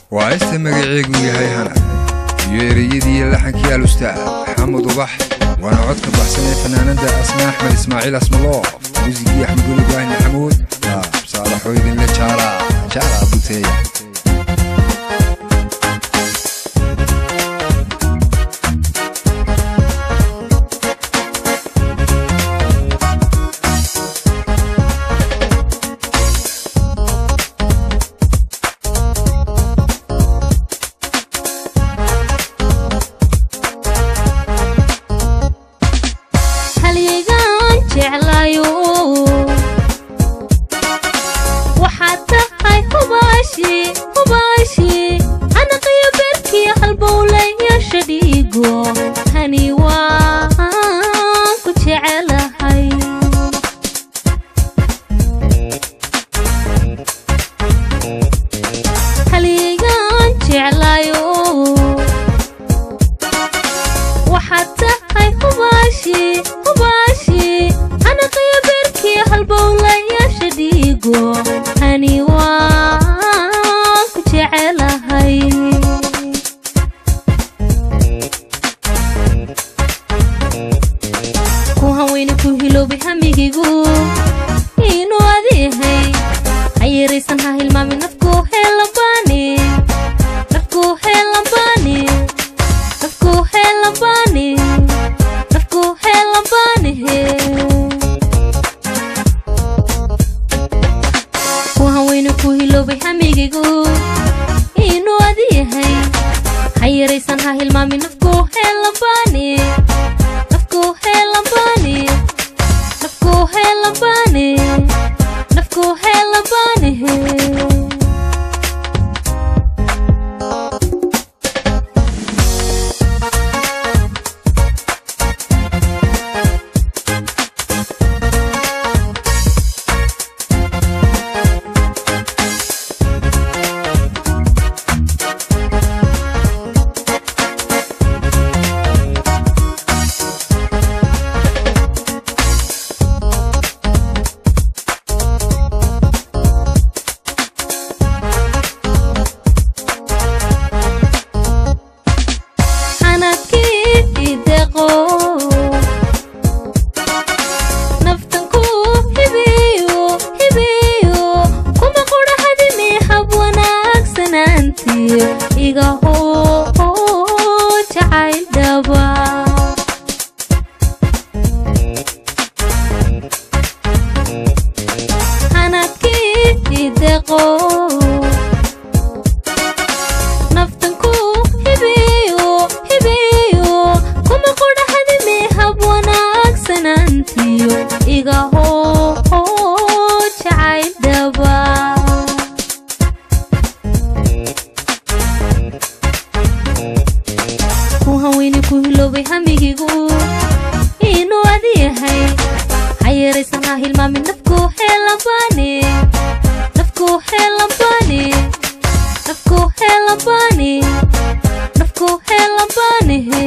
waa ista magaceegu yahay hana iyo ereyadii laxankii alustaad maxamed ubax waana codka baxsan ee fanaanada asma axmed ismaaciil asmaloof muusigii axmed weli ibraahim maxamuud saalaxoo idinle jaala jaala buteeya halyegaan jeclayo waxaad tahay hubaashi hubaashi anaqiyo beerkii halbowlayaasha dhiigo hani waan ku jecelahay halyegaan jeclayo waxaad tahay hubaashi hubaashi anaqiyo beerkii halbowlayaasha dhiigo hani waan ku jecelahay ku haweyne ku hiloobay hamigigu inuu adihay ha yaraysan ha hilmaami nafku heelabani nafku heelabani nafku heelabani nafku heelabani he ku haweyne ku hiloobay hamigigu inuu adiyahay ha yaraysan ha hilmaami nafku heelabani nafku heelabani nafku heelabani nafku heelabani he xanadkii deqo naftanku hibiyo hibiyo kuma qudha hadimi hab wanaagsanaantii iga hoo jacayl dhaba xanadkii deqo naftanku hibiyo hibiyo kuma qudha hadimi hab wanaagsanaantiyo iga hoo jacayl dhaba ku haweyne ku hiloobay hamigigu inuu adiyahay ha yaraysan ha hilmaamin nafku heelabani nafku heelabani nafku heelabani nafku heelabani he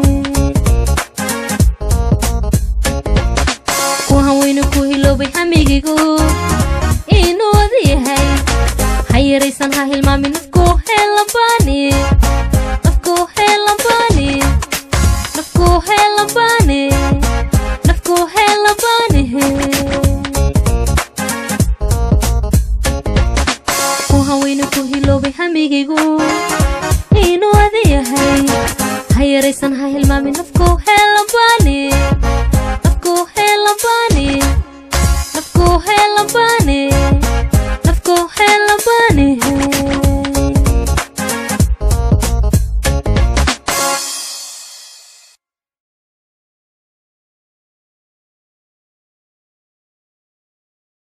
ku haweyne ku hiloobay hamigigu inuu adiyahay ha yaraysan ha hilmaamin nafku heelabani nafku heelabani nafku heelabani nafku heelabani he ku haweyne ku hiloobay hamigigu inuu adiyahay ha yaraysan ha hilmaamin nafku heelabani